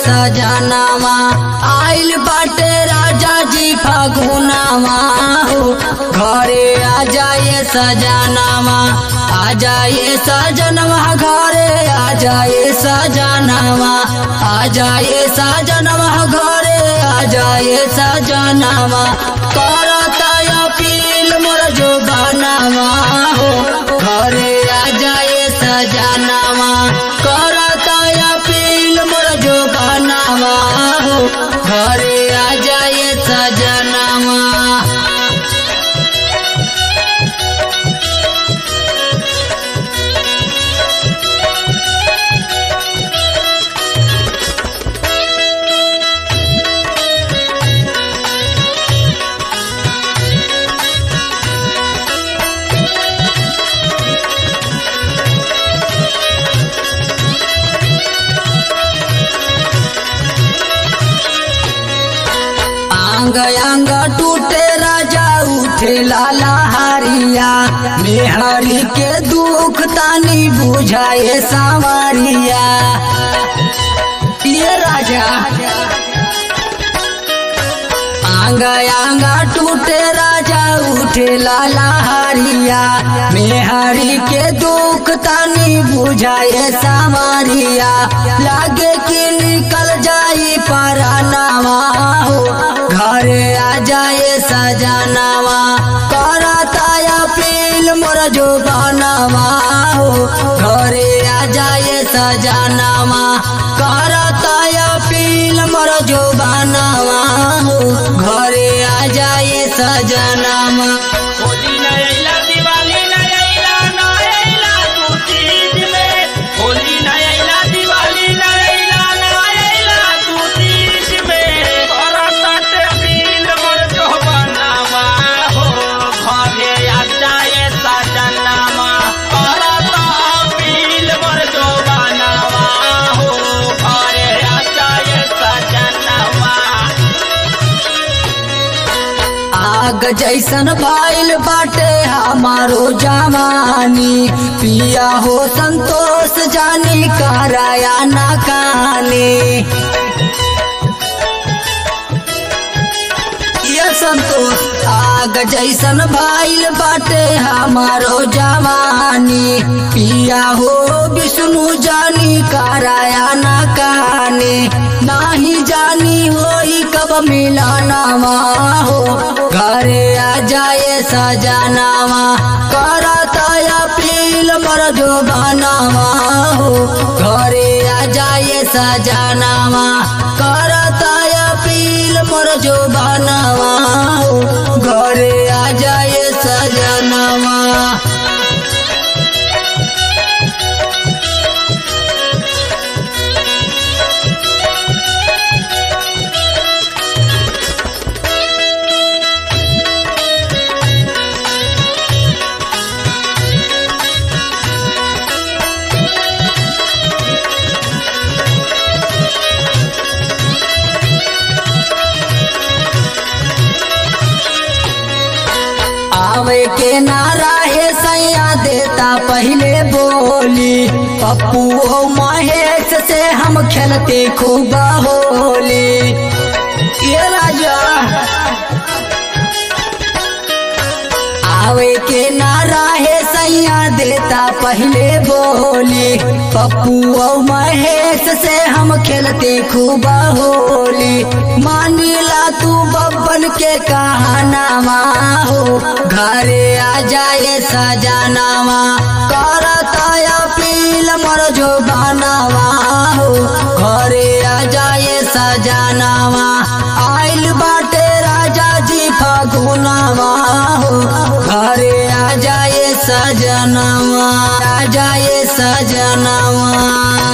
सजनावा आइल बाटे राजा जी फागुनावा हो घरे आ जाए सजनावा आ जाए सजनवा घरे आ जाए सजनावा आ जाए सजनवा घरे आ जाए सजनावा करता अपील मोर जो बनावा हो घरे आ जाए सजनावा करता अपील मोर जो बनावा हो घरे आ जाए सजनावा आंग आंग टूटे राजा उठे लाला हारिया मेहरी के दुख तानी बुझाए सावरिया ये राजा आंग आंग टूटे राजा उठे लाला हारिया मेहरी के दुख तानी बुझाए सावरिया लागे कि निकल जाई परानावा हो घरे आ जाए सजनावा करता अपील मोर जो बनावा हो घरे आ जाए सजनावा करता अपील मोर जो बनावा हो घरे आ जाए सजनावा होली न अइला दिवाली न अइला न अइला तू तीज में होली न अइला दिवाली न अइला न अइला तू तीज में करत अपील मोर जो बनावा हो घरे आ जाए सजनामा करत अपील मोर जो बनावा हो घरे आ जाए सजनामा आग जैसन भाईल बाटे हमारो जवानी पिया हो संतोष जानी कराया ना कानी ये संतोष आग जैसन भाईल बाटे हमारो जवानी पिया हो विष्णु जानी कराया ना कानी नाही जानी होई कब मिलानावा हो घरे आ जाए सजनावा करता अपील मर जो बनावा हो घरे आ जाए सजनावा करता अपील मर जो बनावा हो घरे आ जाए सजनावा आवे के नारा है सैया देता पहले बोली पप्पू ओ महेश से हम खेलते खूब होली ये राजा आवे के नारा है सैया देता पहले बोली पप्पू ओ महेश से हम खेलते खूब होली मानिला तू बब्बन के कहानावा हो घरे आ जाए सजनावा करता अपील मर जो बनावा हो घरे आ जाए सजनावा आइल बाटे राजा जी फागुनावा हो घरे आ जाए सजनावा आ जाए सजनावा